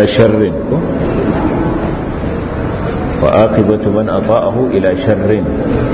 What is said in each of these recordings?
ila sharrin ko wa aqibatu man ata'ahu ila sharrin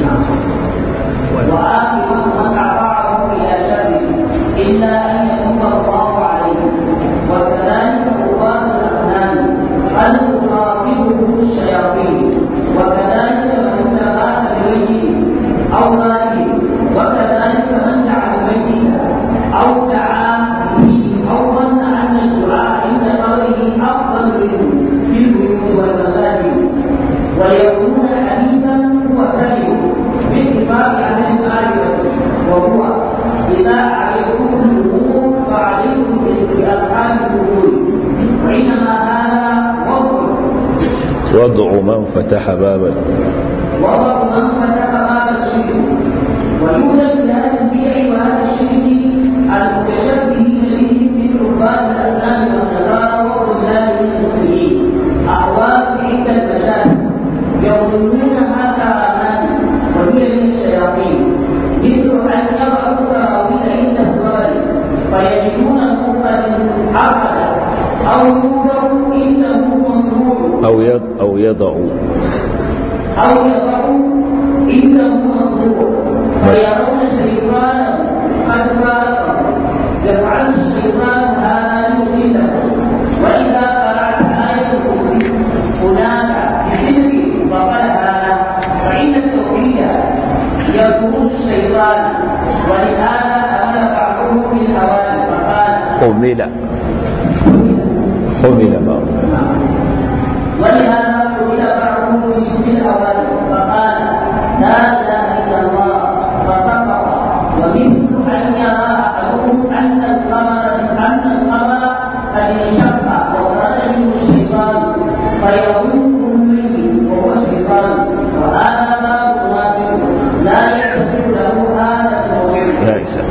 وآخر من أطاعه إلى شر إلا أن يتوب الله عليه وكذلك قربان الأصنام قد تخاطبه الشياطين وكذلك من استغاث بميت أو ماله وكذلك من دعا الميت أو دعا به أو ظن أن الدعاء عند قبره أفضل منه في البيوت والمساجد ويكون حديثا هو كلمه باتفاق اهل المعرفه وهو اذا عليكم الامور فعليكم باصحاب الامور وانما هذا وضع وضع من فتح بابا وضع من فتح باب الشرك ويوجد في هذا البيع وهذا الشرك المتشبهين به من عباد الاسلام والنصارى والرجال من المسلمين احوال عند المشاهد يظنونها كرامات وهي من الشياطين مثل ان يضعوا سراويل عند الظلم فيجدون قد عقد او يوضع انه مصروع أو يض أو يضع أو يضعوا عنده مصدور فيرون شيطانا قد فارقه يفعل الشيطان هذا ليضله وإذا قرأت آية الكرسي هناك بسر فقد هذا فإن التوحيد يكون الشيطان ولهذا أمر بعضهم بالهوان فقال حمل حمل بعض ولهذا قيل بعضهم بشبه الأوائل فقال لا إله إلا الله فسقط ومثل أن يرى أحدهم أن القمر أن القمر قد انشق وخرج منه الشيطان فيظنه ميت وهو شيطان وهذا باب واحد لا يحدث له هذا الموضوع يا إسلام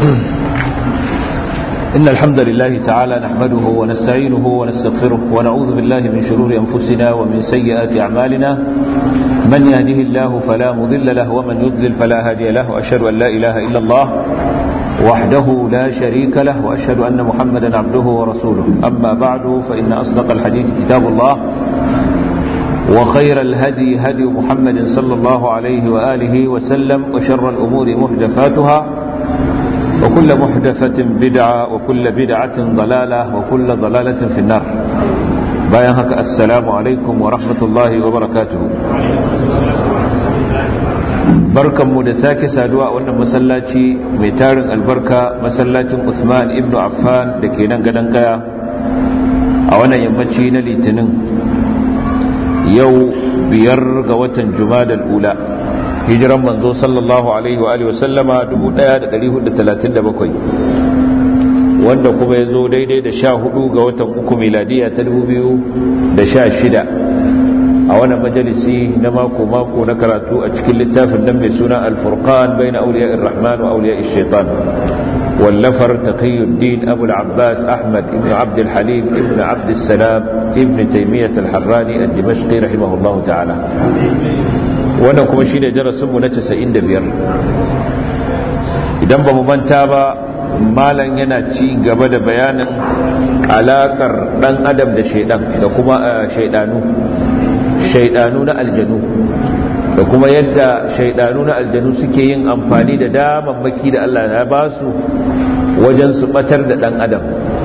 إن الحمد لله تعالى نحمده ونستعينه ونستغفره ونعوذ بالله من شرور أنفسنا ومن سيئات أعمالنا من يهده الله فلا مضل له ومن يضلل فلا هادي له وأشهد أن لا إله إلا الله وحده لا شريك له وأشهد أن محمدا عبده ورسوله أما بعد فإن أصدق الحديث كتاب الله وخير الهدي هدي محمد صلى الله عليه وآله وسلم وشر الأمور محدثاتها وكل محدثة بدعة وكل بدعة ضلالة وكل ضلالة في النار bayan haka assalamu alaikum wa rahmatullahi wa barakatuhu barkanmu da sake saduwa a wannan masallaci mai tarin albarka masallacin Usman ibn Affan da ke nan gadon kaya a wannan yammaci na litinin yau biyar ga watan jumadal ula hijiran manzo sallallahu alaihi wa alihi wasallama 1437 wanda kuma ya zo daidai da sha hudu ga watan uku miladiya ta 2016 a wannan majalisi na mako-mako na karatu a cikin littafin nan mai suna alfurqan bai na auliya irrahman wa auliya shaitan wallafar taqiyuddin abu al-abbas ahmad ibn abd al-halim ibn abd salam ibn taymiyyah al-harrani al-dimashqi rahimahullahu ta'ala wannan kuma shi ne darasinmu na 95 idan ba mu manta ba malam yana ci gaba da bayanin alakar dan adam da shaidan da kuma shaidanu shaidanu na aljanu da kuma yadda shaidanu na aljanu suke yin amfani da damammaki da Allah ya ba su wajen su batar da dan adam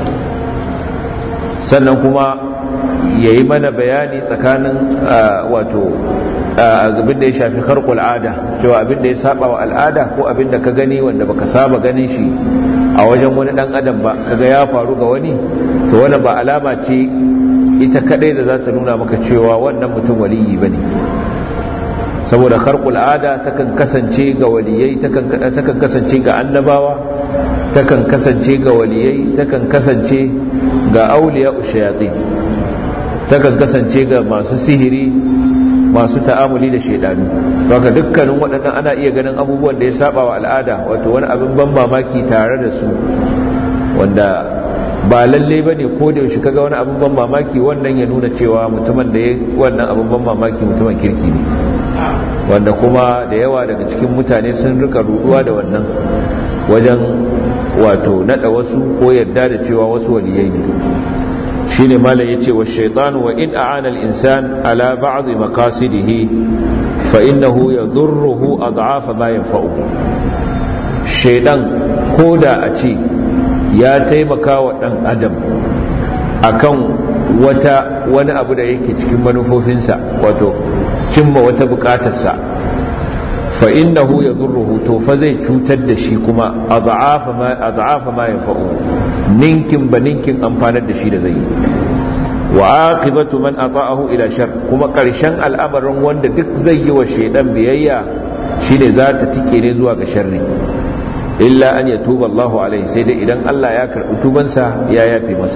sannan kuma ya yi mana bayani tsakanin wato abin da ya shafi harkul ada cewa abin da ya saba wa al'ada ko abin da ka gani wanda baka saba ganin shi a wajen wani dan adam ba kaga ya faru ga wani to wani ba alama ce ita kadai da za ta nuna maka cewa wannan mutum waliyi bane saboda harkul ada takan kasance ga waliyai takan takan kasance ga annabawa takan kasance ga waliyai takan kasance ga auliya ushayatin takan kasance ga masu sihiri masu ta'amuli da shaidanu baka dukkanin waɗannan ana iya ganin abubuwan da ya saba wa al'ada wato wani abin ban mamaki tare da su wanda ba lalle ba ne ko da yaushe kaga wani abin ban mamaki wannan ya nuna cewa mutumin da ya wannan abin ban mamaki mutumin kirki ne wanda kuma da yawa daga cikin mutane sun rika ruduwa da wannan wajen wato nada wasu ko yadda da cewa wasu waliyai ne shine malam yace wa shaytan wa in a'ana al-insan ala ba'd maqasidihi fa innahu yadhurruhu ad'afa ma yanfa'uhu shaydan koda a ce ya taimaka wa dan adam akan wata wani abu da yake cikin manufofinsa wato cimma wata bukatarsa fa innahu yadhurruhu to fa zai cutar da shi kuma ad'afa ma ad'afa ma yanfa'u ninkin ba ninkin amfanar da shi da zai wa aqibatu man ata'ahu ila shar kuma karshen al'amarin wanda duk zai yi wa shaydan biyayya shine za ta tike ne zuwa ga sharri illa an yatuba Allahu alaihi sai dai idan Allah ya karbi tubansa ya yafe masa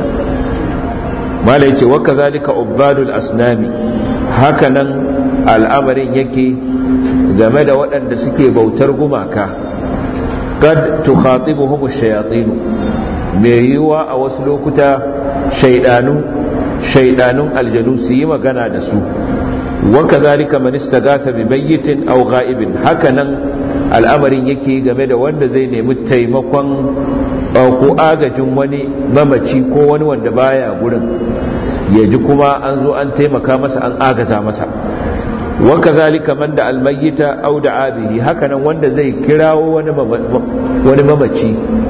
mala yace wa kadhalika ubadul asnami hakanan al'amarin yake game da waɗanda suke bautar gumaka kad tukhatibuhum ash-shayatin mai yiwa a wasu lokuta shaydanu shaydanun aljanu su yi magana da su wa kadhalika man istagatha bi bayyitin aw ghaibin hakanan al'amarin yake game da wanda zai nemi taimakon ko agajin wani mamaci ko wani wanda baya gurin ya ji kuma an zo an taimaka masa an agaza masa waka zalika man da almayyita au da abihi hakanan wanda zai kirawo wani mamaci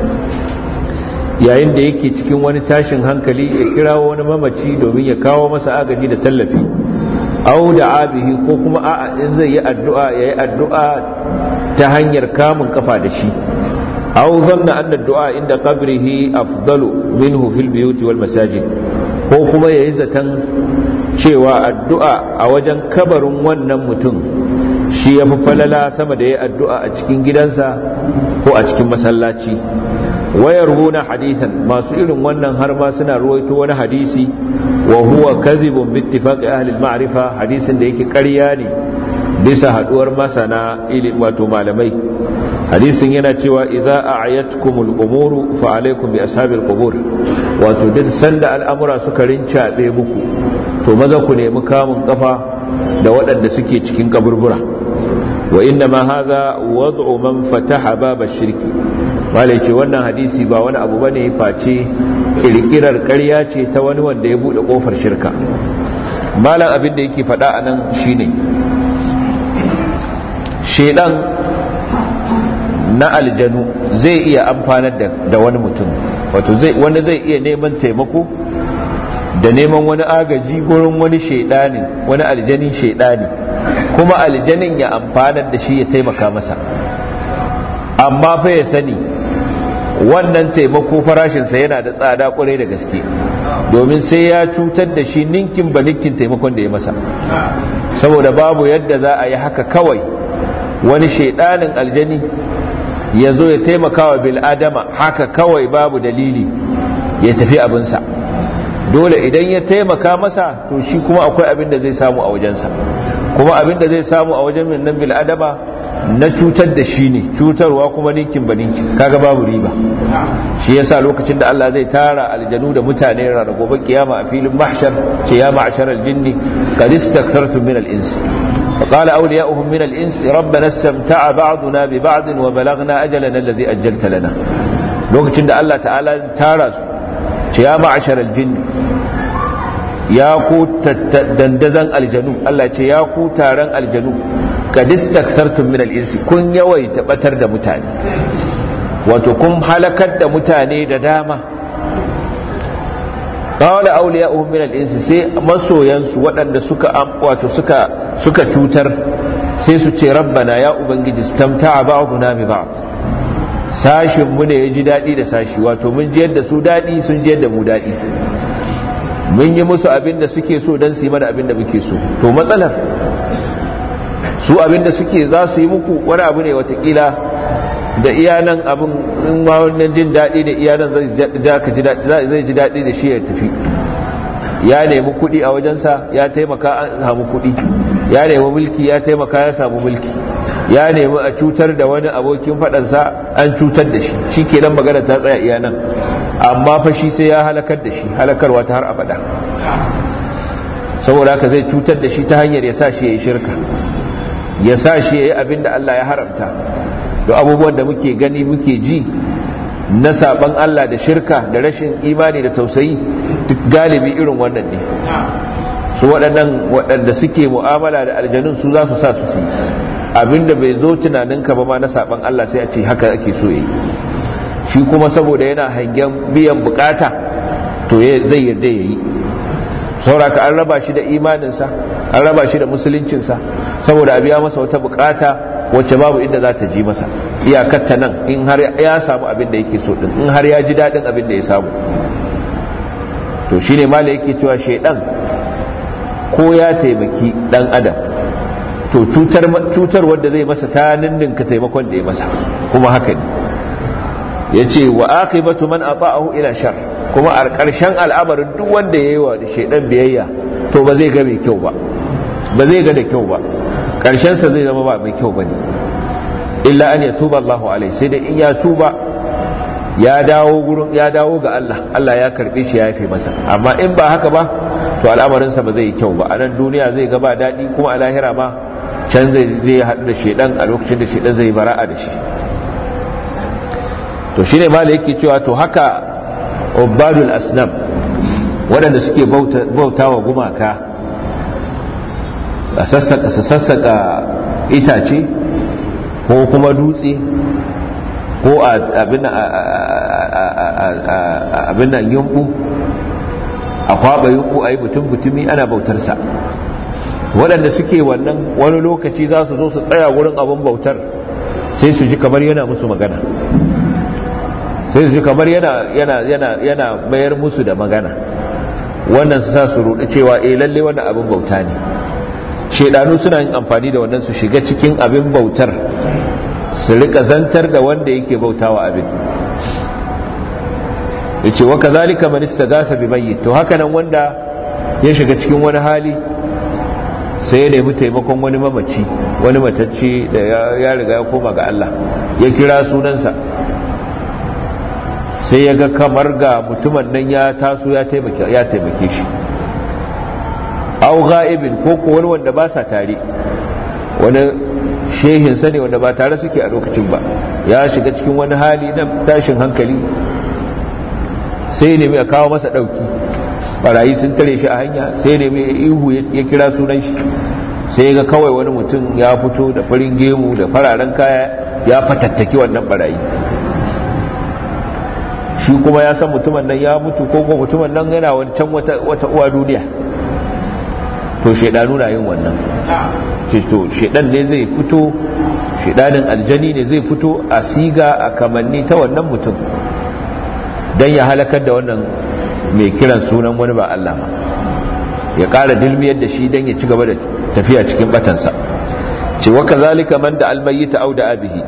yayin da yake cikin wani tashin hankali ya kirawo wani mamaci domin ya kawo masa agaji da tallafi au da abihi ko kuma a'a in zai yi addu'a ya yi addu'a ta hanyar kamun kafa da shi au zanna anna du'a inda qabrihi afdalu minhu fil biyuti wal masajid ko kuma yayi zaton cewa addu'a a wajen kabarin wannan mutum shi ya fi falala sama da ya addu'a a cikin gidansa ko a cikin masallaci wayar runa hadisan masu irin wannan har ma suna ruwaito wani hadisi wa huwa kazibun bittifaqi ahli al-ma'rifa hadisin da yake ƙarya ne bisa haduwar masana ilimi wato malamai hadisin yana cewa idza a'yatkumul umuru fa alaykum bi ashabil qubur wato duk sanda al'amura suka rincabe muku to maza ku nemi kamun kafa da waɗanda suke cikin kaburbura wa inna ma hadha wad'u man fataha baba shirki malai ce wannan hadisi ba wani abu bane face kirkirar ƙarya ce ta wani wanda ya bude kofar shirka malam abin da yake faɗa anan shine shedan na aljanu zai iya amfanar da wani mutum wato wanda zai iya neman taimako da neman wani agaji gurin wani shaidani wani aljanin shaidani kuma aljanin ya amfanar da shi ya taimaka masa amma fa ya sani wannan taimako farashinsa yana da tsada kwarai da gaske domin sai ya cutar da shi ninkin ba ninkin taimakon da ya masa saboda babu yadda za a yi haka kawai wani shaidanin aljani ya zo ya taimaka wa bil'adama haka kawai babu dalili ya tafi abinsa dole idan ya taimaka masa to shi kuma akwai abin da zai samu a wajensa kuma abin da zai samu a wajen nan bil'adama na cutar da shi ne cutarwa kuma ninkin ba ninkin kaga babu riba shi yasa lokacin da Allah zai tara aljanu da mutane ranar gobe kiyama a filin mahshar ce ya ma'ashar aljinni qad istakthartum min al-ins فقال أولياؤهم من الإنس ربنا استمتع بعضنا ببعض وبلغنا أجلنا الذي أجلت لنا لوكتين ده الله تعالى تارس يا معشر الجن يا ku dandazan aljanu Allah ce ya ku taron aljanu kad istaktartum min al-insi kun yawaita batar da mutane wato kun halakar da mutane da dama qala awliya'uhum min al-ins sai masoyansu waɗanda suka wato suka suka cutar sai su ce rabbana ya ubangiji stamta'a ba'duna bi ba'd sashin mu ne yaji dadi da sashi wato mun ji yadda su dadi sun ji yadda mu dadi mun yi musu abin da suke so dan su yi mana abin da muke so to matsalar su abin da suke za su yi muku wani abu ne watakila da iyanan abin in ma wannan jin daɗi da iyanan zai ji daɗi da shi ya tafi ya nemi kuɗi a wajensa ya taimaka an samu kuɗi ya nemi mulki ya taimaka ya samu mulki ya nemi a cutar da wani abokin faɗansa an cutar da shi shi kenan magana ta tsaya iyanan amma fa shi sai ya halakar da shi halakarwa ta har abada saboda haka zai cutar da shi ta hanyar ya sa shi ya yi shirka ya sa shi ya yi abin da Allah ya haramta da abubuwan da muke gani muke ji na saban Allah da shirka da rashin imani da tausayi duk galibi irin wannan ne su waɗannan waɗanda suke mu'amala da aljanun su za su sa su su abinda bai zo tunaninka ba ma na saban Allah sai a ce haka ake so yi shi kuma saboda yana hangen biyan bukata to zai yarda ya yi sauraka an raba shi da imaninsa an raba shi da musuluncinsa saboda a biya masa wata bukata wacce babu inda za ta ji masa iyakatta nan in har ya samu abin da yake so din in har ya ji daɗin abin da ya samu to shine mala yake cewa shaidan ko ya taimaki dan adam to cutar cutar wanda zai masa ta ninninka taimakon da ya masa kuma haka ne yace wa aqibatu man ata'ahu ila shar kuma a ƙarshen al'amarin duk wanda yayi wa shaidan biyayya to ba zai ga mai kyau ba ba zai ga da kyau ba ƙarshen sa zai zama ba mai kyau bane illa an yatuba Allahu alaihi sai da in ya tuba ya dawo gurin ya dawo ga Allah Allah ya karbe shi ya yafe masa amma in ba haka ba to al'amarinsa ba zai yi kyau ba a nan duniya zai ga ba daɗi kuma a lahira ma can zai zai haɗu da shedan a lokacin da shedan zai bara'a da shi to shine mala yake cewa to haka ubadul asnam waɗanda suke bautawa gumaka a sassaka itace ko kuma dutse ko abin nan yunku a kwaba yunku a yi mutum-mutumi ana bautarsa waɗanda suke wannan wani lokaci za su zo su tsaya wurin abin bautar sai su ji kamar yana musu magana sai su ji kamar yana mayar musu da magana wannan su sa su ruɗu cewa eh lalle wannan abin bauta ne shaidanu suna yin amfani da wannan su shiga cikin abin bautar su rika zantar da wanda yake bautawa abin yace wa kazalika man istaghatha bi mayyit to haka nan wanda ya shiga cikin wani hali sai ya nemi taimakon wani mamaci wani matacce da ya riga ya koma ga Allah ya kira sunansa sai ya ga kamar ga mutumin nan ya taso ya taimake ya taimake shi aw ghaibin ko ko wani wanda ba sa tare wani shehinsa ne wanda ba tare suke a lokacin ba ya shiga cikin wani hali na tashin hankali sai ne mai kawo masa dauki barayi sun tare shi a hanya sai ne mai ihu ya kira sunan shi sai ga kawai wani mutum ya fito da farin gemu da fararen kaya ya fatattaki wannan barayi shi kuma ya san mutumin nan ya mutu ko kuma mutumin nan yana wani can wata uwa duniya to shaidanu na yin wannan to shaidan ne zai fito shaidanin aljani ne zai fito a siga a kamanni ta wannan mutum don ya halakar da wannan mai kiran sunan wani ba Allah ba ya ƙara dilmiyar da shi don ya ci gaba da tafiya cikin batansa ce waka zalika man da almayyita au da abihi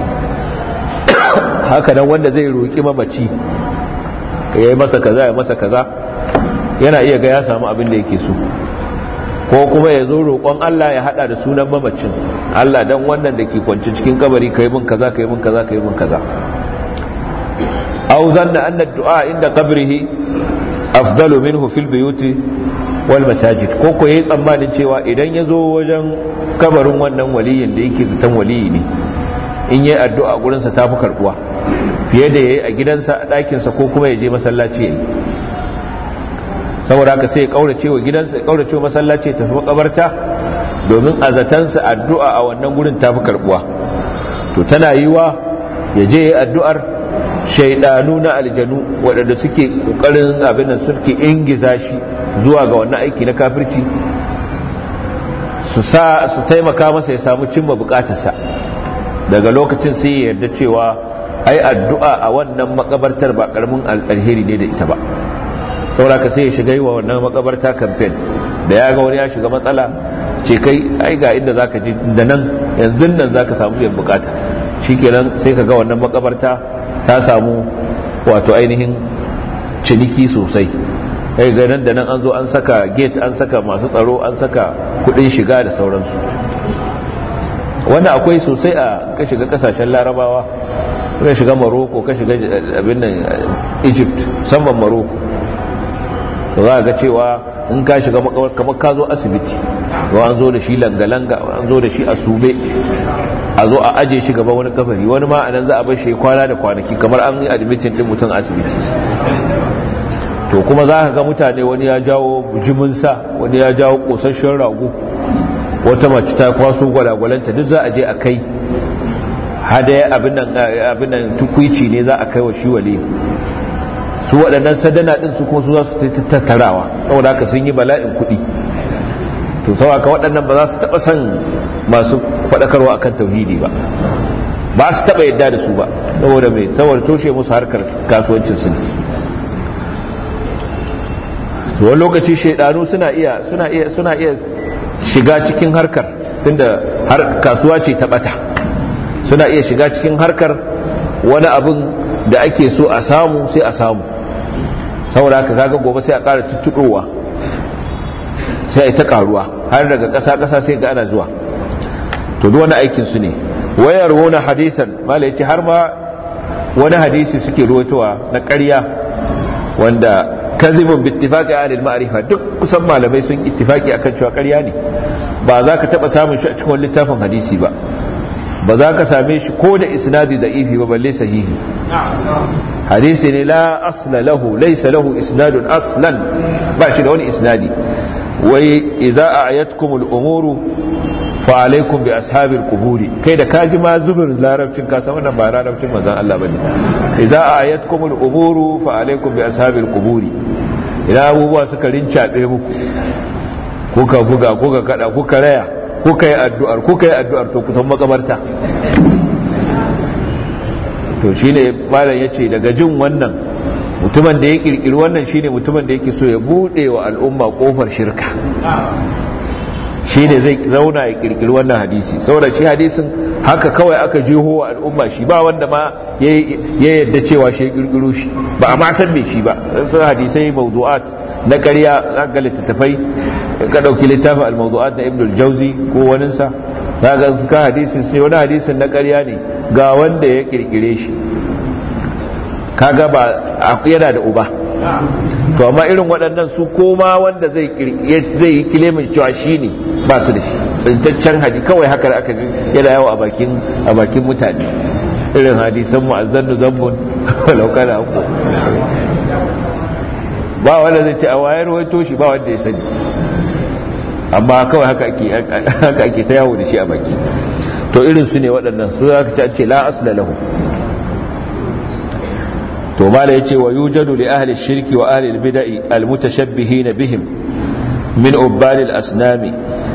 haka nan wanda zai roƙi mamaci ya yi masa kaza ya masa kaza yana iya ga ya samu abin da yake so ko kuma ya zo roƙon Allah ya hada da sunan mamacin Allah dan wannan da ke kwanci cikin kabari kai mun kaza kai mun kaza kai mun kaza aw zanna anna ad-du'a inda qabrihi afdalu minhu fil buyuti wal masajid ko ko yayi tsammanin cewa idan ya zo wajen kabarin wannan waliyin da yake zaton waliyi ne in yayi addu'a gurin sa tafi karbuwa fiye da yayi a gidansa a ɗakin sa ko kuma ya je masallaci yayi saboda haka sai ya kaurace wa gidansa ya kaurace wa masallaci ya tafi makabarta domin a zatansa addu'a a wannan gurin tafi karbuwa to tana yiwa ya je yayi addu'ar shaidanu na aljanu waɗanda suke ƙoƙarin abin da suke ingiza shi zuwa ga wannan aiki na kafirci su sa su taimaka masa ya samu cimma bukatarsa daga lokacin sai ya yarda cewa ai addu'a a wannan makabartar ba karamin alheri ne da ita ba saboda ka sai ya shiga yi wa wannan makabarta kamfen da ya ga wani ya shiga matsala ce kai ai ga inda zaka ji da nan yanzu nan zaka samu biyan bukata shikenan sai ka ga wannan makabarta ta samu wato ainihin ciniki sosai kai ga nan da nan an zo an saka gate an saka masu tsaro an saka kudin shiga da sauransu wannan akwai sosai a ka shiga kasashen larabawa ka shiga maroko ka shiga abin nan egypt musamman maroko to za ga cewa in ka shiga makawar kamar ka zo asibiti to an zo da shi langa-langa an zo da shi a sube a zo a aje shi gaba wani kafari wani ma anan za a bar shi kwana da kwanaki kamar an yi admitin din mutum asibiti to kuma za ka ga mutane wani ya jawo jiminsa wani ya jawo kosasshen rago wata mace ta kwaso gwalagwalanta duk za a je a kai hadaya abin nan tukwici ne za a kai wa shi wali su waɗannan sadana ɗin su kuma su za su tattarawa saboda haka sun yi bala'in kuɗi to sau aka waɗannan ba za su taɓa son masu faɗakarwa akan tauhidi ba ba su taɓa yadda da su ba saboda mai saboda toshe musu harkar kasuwancin su to wani lokaci shaidanu suna iya suna iya suna iya shiga cikin harkar tunda har kasuwa ce ta bata suna iya shiga cikin harkar wani abin da ake so a samu sai a samu saboda haka kaga gobe sai a ƙara tuttuɗowa sai a yi ta ƙaruwa har daga ƙasa-ƙasa sai ga ana zuwa to duk wani aikin su ne wayar wani hadisan mala yace har ma wani hadisi suke ruwatowa na ƙarya wanda kazibun bittifaqi ahli al-ma'rifa duk kusan malamai sun ittifaqi akan cewa ƙarya ne ba za ka taba samun shi a cikin littafin hadisi ba ba za ka same shi ko da isnadi da ifi ba balle sahihi hadisi ne la asla lahu laysa lahu isnadun aslan ba shi da wani isnadi wai idza a'yatkumul umuru fa alaikum bi ashabil quburi kai da kaji ma zubin larabcin ka san wannan ba larabcin manzon Allah bane idza ayatkumul umuru fa alaikum bi ashabil quburi idan abubuwa suka rincabe muku kuka buga kuka kada kuka raya kuka yi addu'ar kuka yi addu'ar to kusan makabarta to shine malam yace daga jin wannan mutumin da ya kirkiri wannan shine mutumin da yake so ya bude wa al'umma kofar shirka shi ne zai zauna ya kirkiri wannan hadisi saboda shi hadisin haka kawai aka jeho wa al'umma shi ba wanda ma ya yadda cewa shi ya kirkiro shi ba a ma san me shi ba sun hadisai mawdu'at na ƙarya ga littattafai ka ɗauki littafin al-mawdu'at na ibn al-jawzi ko waninsa za ga su ka hadisin sai wani hadisin na ƙarya ne ga wanda ya kirkire shi kaga ba yana da uba to amma irin waɗannan su koma wanda zai yi kilimin cewa shi ne ba su da shi tsintaccen hadi kawai haka da aka ji yana yawo a bakin mutane irin hadisan mu'azzannu zambun lauka da hako ba wanda zai ce a wayar waito shi ba wanda ya sani amma kawai haka ake ta yawo da shi a baki to irin su ne waɗannan su za ka ce la asla lahu to mala yace wa yujadu li ahli shirki wa ahli al-bid'i al-mutashabbihin bihim min ubbal al-asnam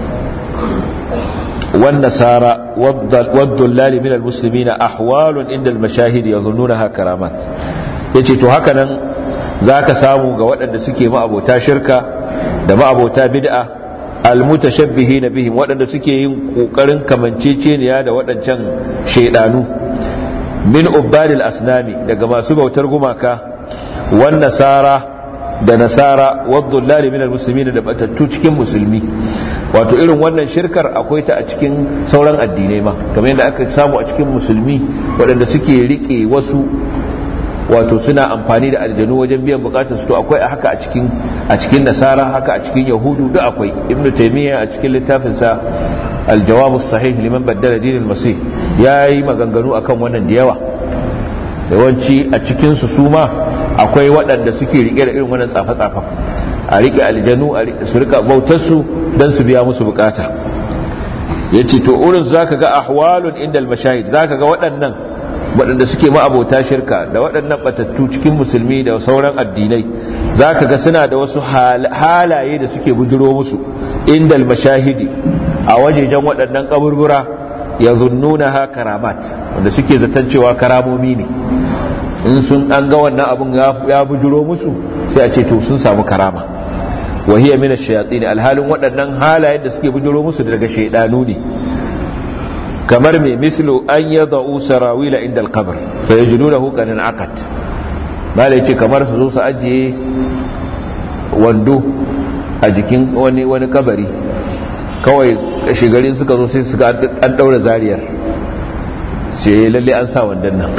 wan nasara wad-dullal min al-muslimin ahwal inda al-mashahid yadhunnunaha karamat yace to haka nan zaka samu ga waɗanda suke ma'abota shirka da ma'abota bid'a al-mutashabbihin bihim waɗanda suke yin kokarin kamanceceniya da waɗancan shaydanu min ubbadil asnami daga masu bautar gumaka wan nasara da nasara waddullali min almuslimin da batattu cikin musulmi wato irin wannan shirkar akwai ta a cikin sauran addinai ma kamar yadda aka samu a cikin musulmi waɗanda suke rike wasu wato suna amfani da aljanu wajen biyan bukatar su to akwai haka a cikin a cikin nasara haka a cikin yahudu duk akwai ibnu taymiya a cikin littafin sa الجواب الصحيح لمن بدل دين المسيح yayi maganganu akan wannan da yawa yawanci a cikin su suma akwai waɗanda suke rike da irin wannan tsafa-tsafa a rike aljanu a su rika bautar su dan su biya musu bukata yace to urin zaka ga ahwalun indal mashahid zaka ga waɗannan waɗanda suke ma'abota shirka da waɗannan batattu cikin musulmi da sauran addinai za ka ga suna da wasu halaye da suke bujiro musu indal mashahidi a wajejen waɗannan ƙaburbura ya zunnuna ha karamat wanda suke zaton cewa karamomi ne in sun an ga wannan abin ya bujiro musu sai a ce to sun samu karama wahiyar mina shayatsi ne alhalin waɗannan halayen da suke bujiro musu daga shaidanu ne kamar mai mislu an ya za'u sarawila inda alkabar fa ya jinu da hukanin akat ba da ce kamar su zo su ajiye wando a jikin wani wani kabari kawai shigarin suka zo sai suka an daura zariyar ce lalle an sa wandan nan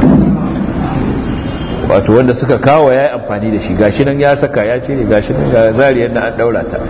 wato wanda suka kawo ya yi amfani da shi gashi nan ya saka ya ce ne gashi nan ga zariyar nan an daura ta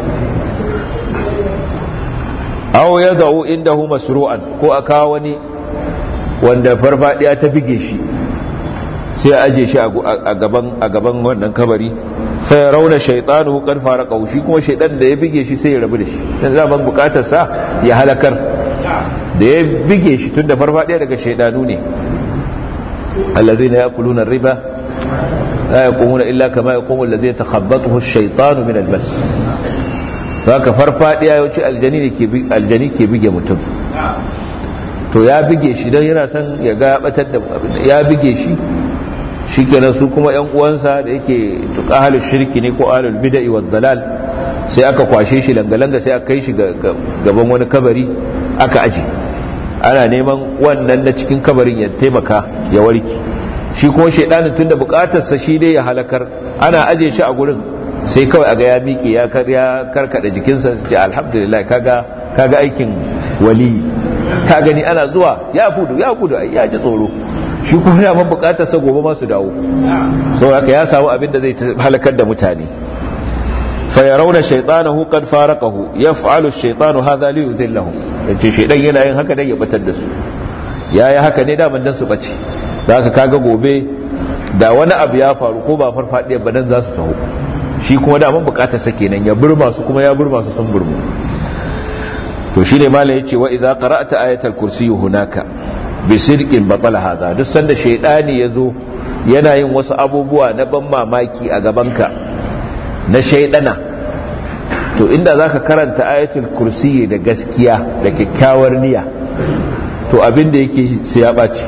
aw ya za'u indahu masru'an ko a kawo wani wanda farfadiya ta bige shi sai a aje shi a gaban a gaban wannan kabari fa rauna shaytanu kan fara kaushi kuma shaydan da ya bige shi sai ya rabu da shi dan zaman bukatar sa ya halakar da ya bige shi tunda farfadiya daga shaydanu ne allazina yakuluna riba la yaqumuna illa kama yaqumu allazi yatakhabbathu ash-shaytanu min al-bas haka farfadiya yawanci aljani ne ke aljani ke bige mutum to ya bige shi don yana son ya ga batar da ya bige shi shi kenan su kuma yan uwansa da yake tuka halin shirki ne ko halin bida'i wa dalal sai aka kwashe shi langa-langa sai aka kai shi gaban wani kabari aka aji ana neman wannan na cikin kabarin ya taimaka ya warki shi kuma shaidanin tunda bukatarsa shi dai ya halakar ana aje shi a gurin sai kawai aga ya miƙe ya karkada jikinsa ce alhamdulillah kaga kaga aikin wali ka gani ana zuwa ya fudu ya fudu ya ji tsoro shi kuma ya man bukatar sa gobe masu dawo so haka ya samu abin da zai halakar da mutane fa yarawna shaytanahu qad faraqahu yaf'alu ash-shaytanu hadha li yudhillahu yace shaydan yana yin haka dan ya batar da su yayi haka ne daman dan su bace da haka kaga gobe da wani abu ya faru ko ba farfadiya ba dan za su taho shi kuma da man bukatar sa kenan ya burma su kuma ya burma su sun burmu to shine malai yace wa idza qara'ta ayatal kursi hunaka bi sidqin batala hadha duk sanda shaydani yazo yana yin wasu abubuwa na ban mamaki a gabanka na shaydana to inda zaka karanta ayatul kursi da gaskiya da kyakkyawar niyya to abin da yake sai ya baci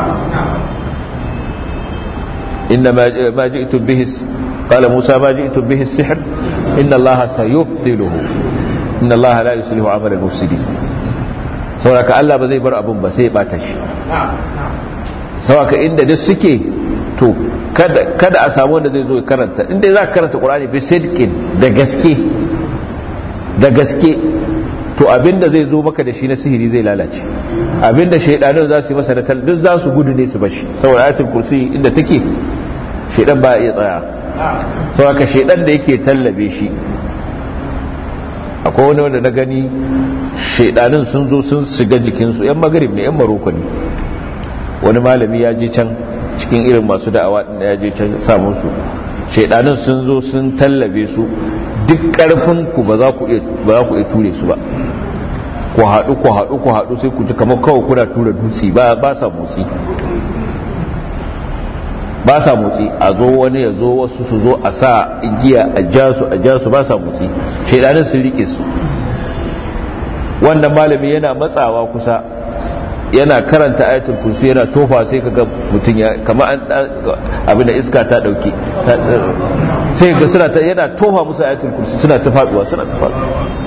inna ma ji'tum bihi qala musa ma ji'tum bihi as-sihr inna allaha sayubtiluhu inna allaha la yuslihu amala al-mufsidin sauraka Allah ba zai bar abun ba sai ya bata shi sauraka inda duk suke to kada kada a samu wanda zai zo ya karanta inda za ka karanta Qur'ani bi sidqin da gaske da gaske to abinda zai zo maka da shi na sihiri zai lalace abinda shaydanin za su yi masa da tal duk za su gudu ne su bashi saboda ayatul kursi inda take shaydan ba ya tsaya sauraka shaydan da yake tallabe shi akwai wani wanda na gani shaidanin sun zo sun shiga jikinsu yan magarib ne yan maroko ne wani malami ya je can cikin irin masu da'awa din ya je can samun su shaidanin sun zo sun tallabe su duk karfin ku ba za ku iya ba za ku iya ture su ba ku haɗu ku haɗu ku haɗu sai ku ji kamar kawai kuna tura dutse ba ba sa motsi ba sa motsi a zo wani ya zo wasu su zo a sa igiya a ja su a ja su ba sa motsi shaidanin sun rike su wannan malami yana matsawa kusa yana karanta ayatul kursi yana tofa sai kaga mutum ya kama an abin da iska ta dauke sai ga suna ta yana tofa musu ayatul kursi suna ta faduwa suna ta faduwa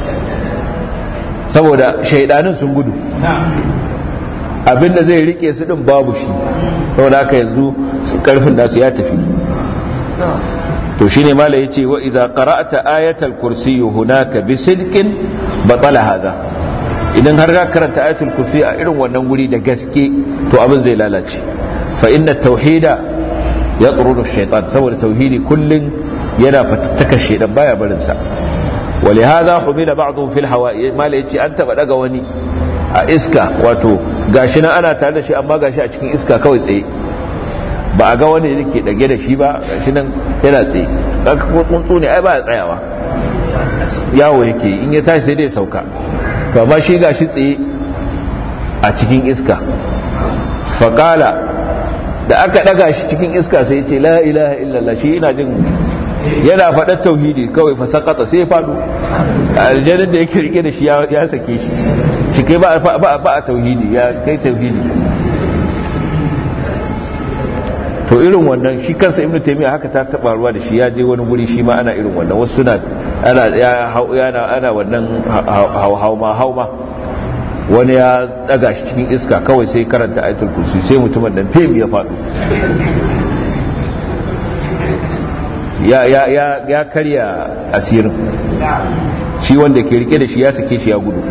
saboda shaidanin sun gudu abinda zai rike su din babu shi saboda haka yanzu karfin nasu ya tafi to shine mala yace wa idza qara'ta ayatal kursi hunaka bi sidqin batala hadha idan har ka karanta ayatul kursi a irin wannan guri da gaske to abin zai lalace fa inna tauhida yatrudu ash-shaytan saboda tauhidi kullun yana fatattaka shaytan baya barin sa ولهذا حمل بعضهم في الهواء ما yace an taba daga wani a iska wato gashi nan ana tare da shi amma gashi a cikin iska kawai tsaye ba a ga wani da ke dage da shi ba gashi nan yana tsaye ɗan ko tsuntsu ne ai ba ya tsayawa yawo yake in ya tashi sai dai sauka to amma shi gashi tsaye a cikin iska faƙala da aka ɗaga shi cikin iska sai ya ce la ilaha illallah shi ina jin yana faɗar tauhidi kawai fa sakata sai ya faɗo aljanin da yake rike da shi ya sake shi shi kai ba a tauhidi ya kai tauhidi to irin wannan shi kansa ibnu taymiya haka ta taba ruwa da shi ya je wani guri shi ma ana irin wannan wasu suna ana yana ana wannan hauma hauma wani ya daga shi cikin iska kawai sai karanta ayatul kursi sai mutumin nan fem ya faɗo ya ya ya ya karya asirin shi wanda ke rike da shi ya sake shi ya gudu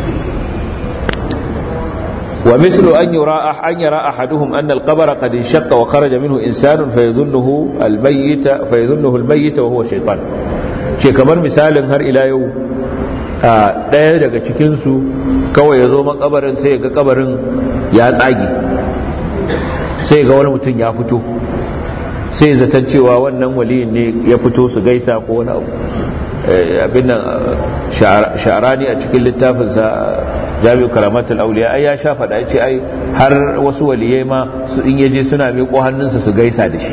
ومثل أن يرى أن يرى أحدهم أن القبر قد انشق وخرج منه إنسان فيظنه الميت فيظنه الميت وهو شيطان ce kamar misalin har ila yau a ɗaya daga cikinsu kawai ya zo makabarin sai ga kabarin ya tsage sai ga wani mutum ya fito sai zaton cewa wannan waliyin ne ya fito su gaisa ko wani abu abin nan sha'arani a cikin littafinsa jami'u karamatul auliya ai ya sha faɗa ce ai har wasu waliyai ma su in yaje suna miƙo hannunsa su gaisa da shi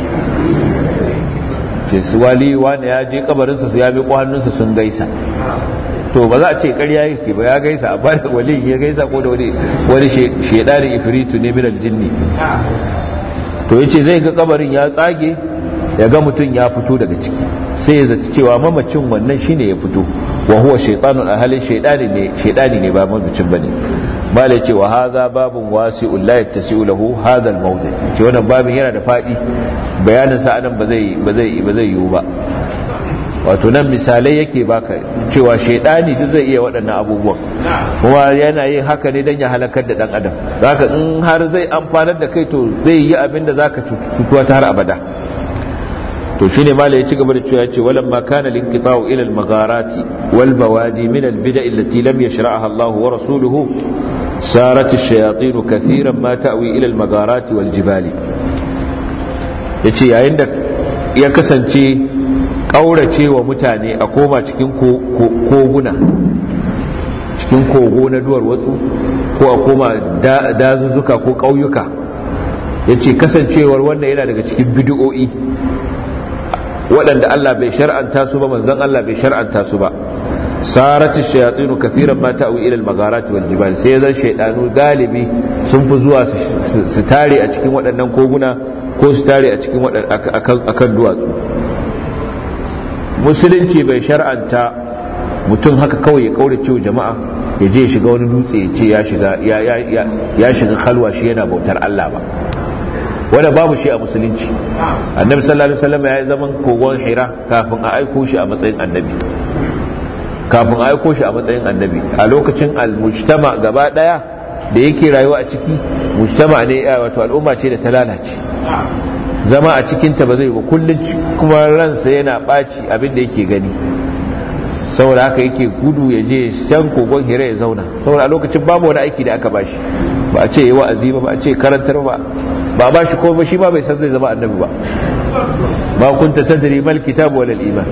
ce su wali wani ya je kabarinsa su ya miƙo hannunsa sun gaisa to ba za a ce ƙarya yake ba ya gaisa a bada wali ya gaisa ko da wani wani shedari ifritu ne min aljinni to yace zai ga kabarin ya tsage ya ga mutum ya fito daga ciki sai ya zaci cewa mamacin wannan shine ya fito wa huwa shaytanun ahalin shaydani ne shaydani ne ba mamacin bane bale ce wa hadha babun wasi'un la yattasi'u lahu hadha al-mawdi ce wannan babin yana da fadi bayanin sa anan ba zai ba zai ba zai yiwu ba wato nan misalai yake baka cewa shaidani duk zai iya waɗannan abubuwan kuma yana yin haka ne don ya halakar da ɗan adam zaka in har zai amfanar da kai to zai yi abin da zaka cutuwa ta har abada to shine mala ya ci gaba da cewa ce walam ma kana linqita'u ila al-magharati wal bawadi min al-bida'i allati lam yashra'aha Allah wa rasuluhu sarat ash-shayatin kathiran ma ta'wi ila al-magharati wal jibali yace yayin da ya kasance ƙaurace wa mutane a koma cikin koguna cikin kogo na duwar watsu ko a koma dazuzzuka ko ƙauyuka ya ce kasancewar wannan yana daga cikin bidiyo'i waɗanda Allah bai shar'anta su ba manzan Allah bai shar'anta su ba sarati shayatinu kathiran ma ta'wi ila al-magharati wal jibal sai zan shaydanu galibi sun fi zuwa su tare a cikin waɗannan koguna ko su tare a cikin akan duwatsu musulunci bai shar'anta mutum haka kawai ya kaure cewa jama'a ya je shiga wani dutse ya ce ya shiga ya shiga kalwa shi yana bautar Allah ba wanda babu shi a musulunci annabi sallallahu alaihi wasallam ya yi zaman kogon hira kafin a aiko shi a matsayin annabi kafin a aiko shi a matsayin annabi a lokacin al-mujtama gaba daya da yake rayuwa a ciki mujtama ne wato al'umma ce da ta lalace zama a cikinta ba zai ba kullum kuma ransa yana ɓaci abinda yake gani saboda haka yake gudu ya je can kogon hira ya zauna saboda a lokacin babu wani aiki da aka bashi ba a ce yi wa'azi ba ba a ce karantar ba ba ba shi ko ba shi ma bai san zai zama annabi ba ba kunta tadri mal kitabu wal iman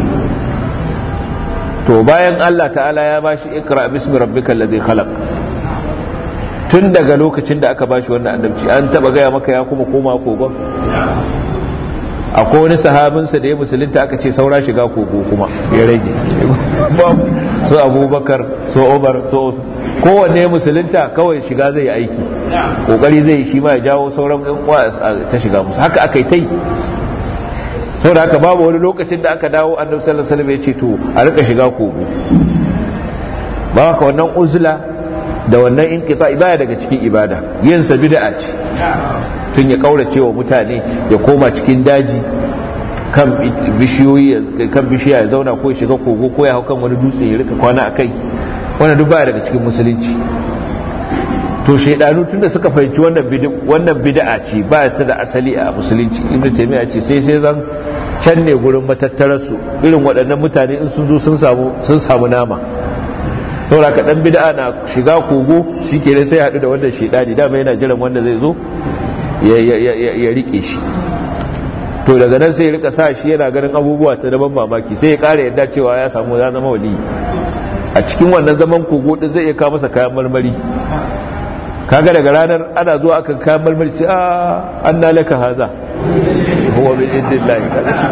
to bayan Allah ta'ala ya bashi ikra bismi rabbikal ladhi khalaq tun daga lokacin da aka bashi wannan annabci an taba gaya maka ya kuma koma kogon akwai wani sahabinsa da ya musulunta aka ce saura shiga kogo kuma ya rage su abubakar su umar su kowanne ya musulunta kawai shiga zai yi aiki kokari zai shi ma ya jawo sauran yan uwa ta shiga musu haka aka yi ta yi saboda haka babu wani lokacin da aka dawo annabi sallallahu alaihi wasallam ya ce to a rika shiga kogo ba haka wannan uzla da wannan inqita baya daga cikin ibada yin sa bid'a ce tun ya kaurace wa mutane ya koma cikin daji kan bishiyoyi kan bishiya ya zauna ko ya shiga kogo ko ya hau kan wani dutse ya rika kwana akai wannan duk baya daga cikin musulunci to shaidanu tunda suka fahimci wannan bid'a wannan bid'a ce ba ta da asali a musulunci ibnu taymiya ce sai sai zan can ne gurin matattarar su irin waɗannan mutane in sun zo sun samu sun samu nama saboda ka dan bid'a na shiga kogo shikenan sai haɗu da wannan shaidani dama yana jiran wanda zai zo ya rike shi to daga nan sai ya rika sa shi yana ganin abubuwa ta daban mamaki sai ya kara yadda cewa ya samu ya zama wali a cikin wannan zaman kogo din zai iya kawo masa kayan marmari kaga daga ranar ana zuwa aka kayan marmari ce a an na laka haza huwa min indillahi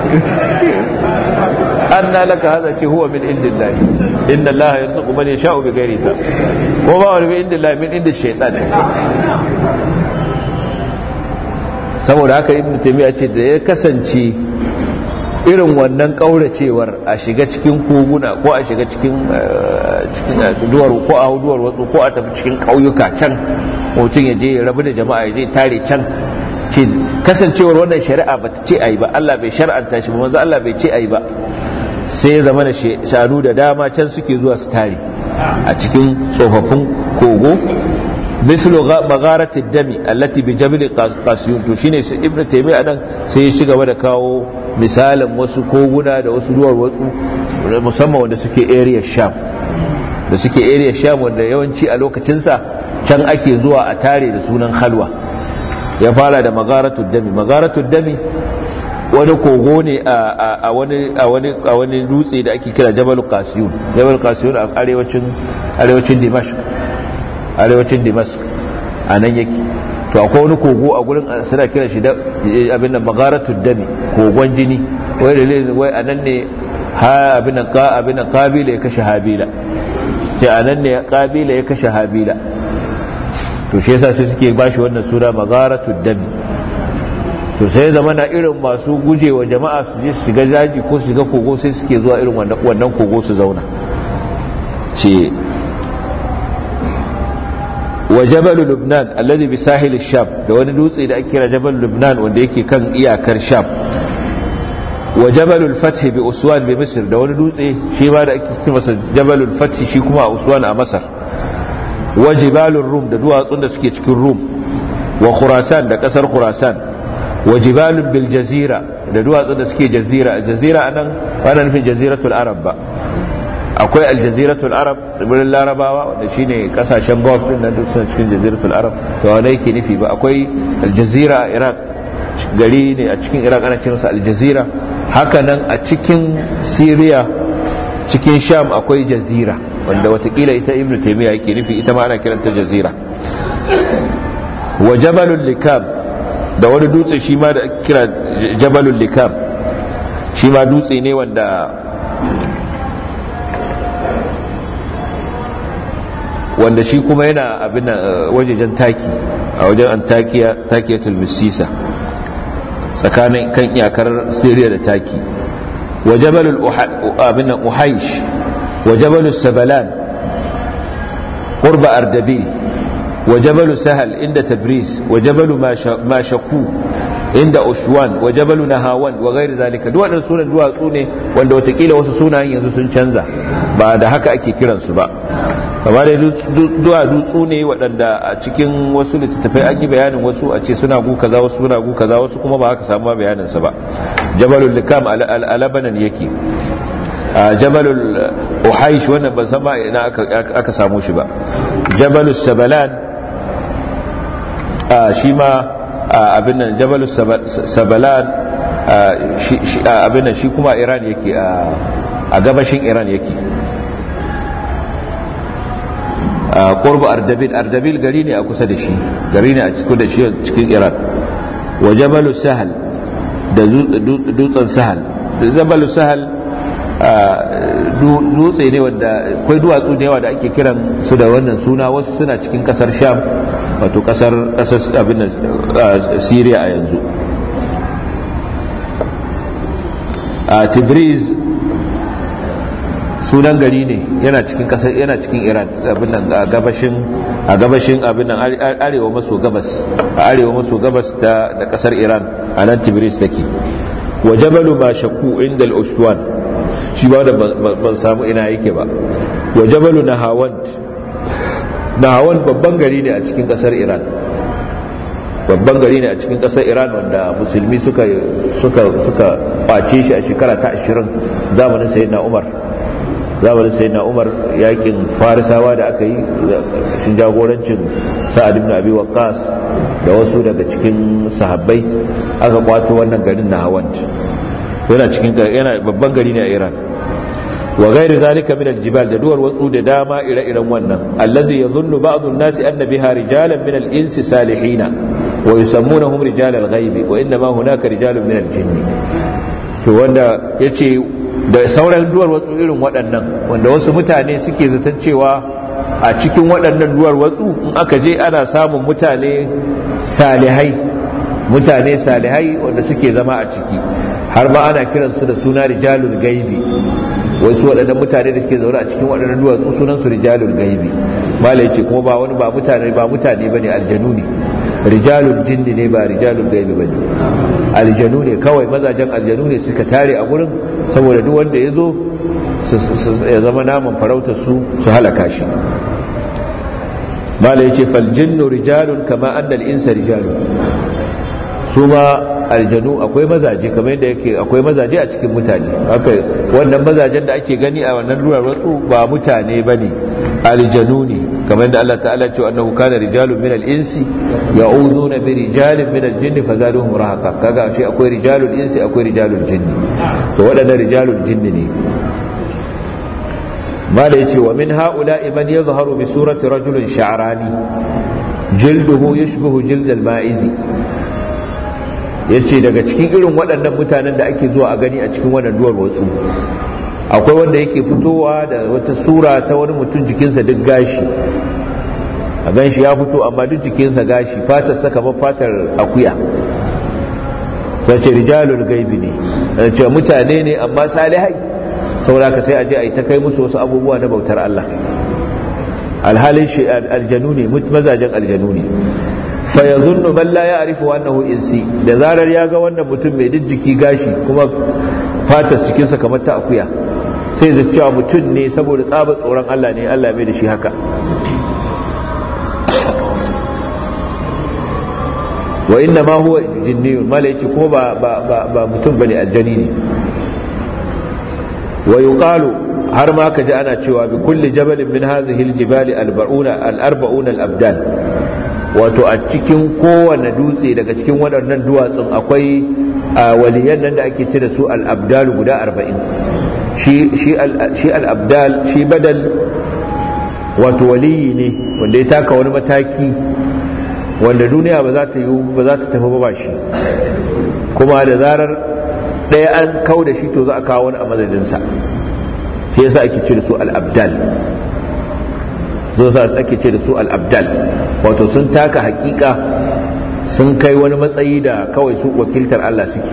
an na laka haza ce huwa min indillahi inna allaha yarzuqu man yasha'u bi ghairi hisab ko ba wani min indillahi min inda shaytan saboda haka ibn taymiya ce da ya kasance irin wannan kauracewar a shiga cikin koguna ko a shiga cikin cikin duwar ko a duwar wasu ko a tafi cikin kauyuka can mutum ya je ya rabu da jama'a ya je tare can ce kasancewar wannan shari'a ba ta ce ayi ba Allah bai shar'anta shi ba manzo Allah bai ce ayi ba sai ya zama da shanu da dama can suke zuwa su tare a cikin tsofaffin kogo مثل مغارة الدم التي بجبل قاسيون to shine sai ibnu taymiya nan sai ya shiga da kawo misalin wasu koguna da wasu duwar watsu musamman wanda suke area sham da suke area sham wanda yawanci a lokacin sa can ake zuwa a tare da sunan halwa ya fara da magharatud dami magharatud dami wani kogo ne a wani a wani a wani dutse da ake kira Jabal Qasiyun Jabal Qasiyun a arewacin arewacin Dimashq arewacin Dimashq anan yake to akwai wani kogo a gurin suna kira shi da abin nan magaratud dami kogon jini wai dalilin wai anan ne ha abin nan ka abin nan kabila ya kashe habila ce anan ne kabila ya kashe habila to shi yasa sai suke bashi wannan sura magaratud dami to sai zama na irin masu gujewa jama'a su je su shiga daji ko su shiga kogo sai suke zuwa irin wannan kogo su zauna ce wa jabal lubnan alladhi bi sahil sham da wani dutse da ake kira jabal lubnan wanda yake kan iyakar sham wa jabal al-fath bi uswan bi misr da wani dutse shi ma da ake kira masa jabal al-fath shi kuma a uswan a masar wa jibalur rum da duwatsun da suke cikin rum wa khurasan da kasar khurasan wa jibalun bil jazira da duwatsun da suke jazira jazira anan ba nufin jaziratul arab ba akwai aljaziratul arab tsibirin larabawa wanda shine kasashen gulf din nan duk suna cikin jaziratul arab to wanda yake nufi ba akwai aljazira a iraq gari ne a cikin iraq ana kiransa aljazira haka nan a cikin syria cikin sham akwai jazira wanda watakila ita ibnu taymiya yake nufi ita ma ana kiranta jazira wa jabalul likam da wani dutse shi ma da kira jabalul likam shi ma dutse ne wanda wanda shi kuma yana abin wajejen taki a wajen antakiya takiyatul misisa tsakanin kan iyakar syria da taki wa jabalul abin uhaish wa jabalus sabalan qurba ardabil wa jabalu sahal inda tabriz wa jabalu mashaku inda ushwan wa jabalu nahawan wa gairi zalika duk waɗannan sunan duwatsu ne wanda watakila wasu sunayen yanzu sun canza ba da haka ake kiransu ba kamar dai duwa dutsu ne waɗanda a cikin wasu littattafai an yi bayanin wasu a ce suna gu kaza wasu suna gu kaza wasu kuma ba haka samu bayanin sa ba jabalul likam alabanan yake jabalul uhaish wannan ban san ma ina aka samu shi ba jabalus sabalan shi ma abin nan jabalus sabalan abin nan shi kuma iran yake a gabashin iran yake qurbu ardabil ardabil gari ne a kusa da shi gari ne a cikin da shi cikin iran wa jabalu sahal da dutsen sahal da jabalu sahal dutse ne wanda akwai duwatsu da yawa da ake kiran su da wannan suna wasu suna cikin kasar sham wato kasar kasar abin syria a yanzu a tibriz sunan gari ne yana cikin kasar yana cikin iran abin nan a gabashin a gabashin abin nan arewa maso gabas a arewa maso gabas ta da kasar iran a nan tibris take wa jabalu ma shaku inda al-uswan shi ba da ban samu ina yake ba wa jabalu nahawand nahawand babban gari ne a cikin kasar iran babban gari ne a cikin kasar iran wanda musulmi suka suka suka kwace shi a shekara ta 20 zamanin sayyidina umar zamanin sai na umar yakin farisawa da aka yi shi jagorancin sa'ad ibn abi waqqas da wasu daga cikin sahabbai aka kwato wannan garin na hawant yana cikin yana babban gari ne a iran wa ghairi zalika min aljibal da duwar watsu da dama ire-iren wannan allazi yadhunnu ba'dhu an-nasi anna biha rijalan min al-insi salihina wa yusammunahum rijal al-ghaibi wa inna ma hunaka rijalun min al-jinni to wanda yace da sauran duwar watsu irin waɗannan wanda wasu mutane suke zaton cewa a cikin waɗannan duwar watsu in aka je ana samun mutane salihai mutane salihai wanda suke zama a ciki har ma ana kiransu da suna rijalul gaibi wasu waɗannan mutane da suke zaune a cikin waɗannan duwatsu sunan su rijalul gaibi malai ce kuma ba wani ba mutane ba mutane bane aljanu ne rijalul jinni ne ba rijalul gaibi bane aljanu ne kawai mazajen aljanu ne suka tare a gurin saboda duk wanda ya zo ya zama naman farautar su su halaka shi mala ya ce faljinnu rijalun kama annal insa rijalun su ma aljanu akwai mazaje kamar yadda yake akwai mazaje a cikin mutane haka wannan mazajen da ake gani a wannan rurar watsu ba mutane bane aljanu ne kamar yadda Allah ta'ala ce annahu kana rijalun minal insi ya'uduna bi rijalin minal jinni fazaduhum rahaqa kaga shi akwai rijalul insi akwai rijalul jinni to waɗannan rijalul jinni ne mala yace wa min ha'ula'i man yadhharu bi surati rajulin sha'rani jilduhu yashbahu jild al-ma'izi yace daga cikin irin waɗannan mutanen da ake zuwa a gani a cikin wannan duwar watsu akwai wanda yake fitowa da wata sura ta wani mutum jikinsa duk gashi a gan shi ya fito amma duk jikinsa gashi fatar saka ba fatar akuya sai ce rijalul gaibi ne ce mutane ne amma salihai saboda ka sai a je a yi ta kai musu wasu abubuwa na bautar Allah alhalin shi aljanu ne mazajen aljanu ne fa yazunnu man la ya'rifu annahu insi da zarar ya ga wannan mutum mai jiki gashi kuma fatar cikinsa kamar ta akuya sai zai cewa mutum ne saboda tsabar tsoron Allah ne Allah mai da shi haka wa inna ma huwa jinniyun mala yace ko ba ba ba mutum bane aljani ne wa yuqalu har ma kaji ana cewa bi kulli jabalin min hadhihi aljibali alba'una al-arba'una al-abdal wato a cikin kowane dutse daga cikin waɗannan duwatsun akwai waliyan nan da ake ce da su al-abdal guda arba'in shi al-abdal shi badal wato waliyi ne wanda ya taka wani mataki wanda duniya ba za ta yi ba za ta tafi ba shi kuma da zarar ɗaya an kau da shi to za a kawo wani a madadinsa shi yasa ake ce da su al-abdal zo sa ake ce da su al-abdal wato sun taka hakika sun kai wani matsayi da kawai su wakiltar Allah suke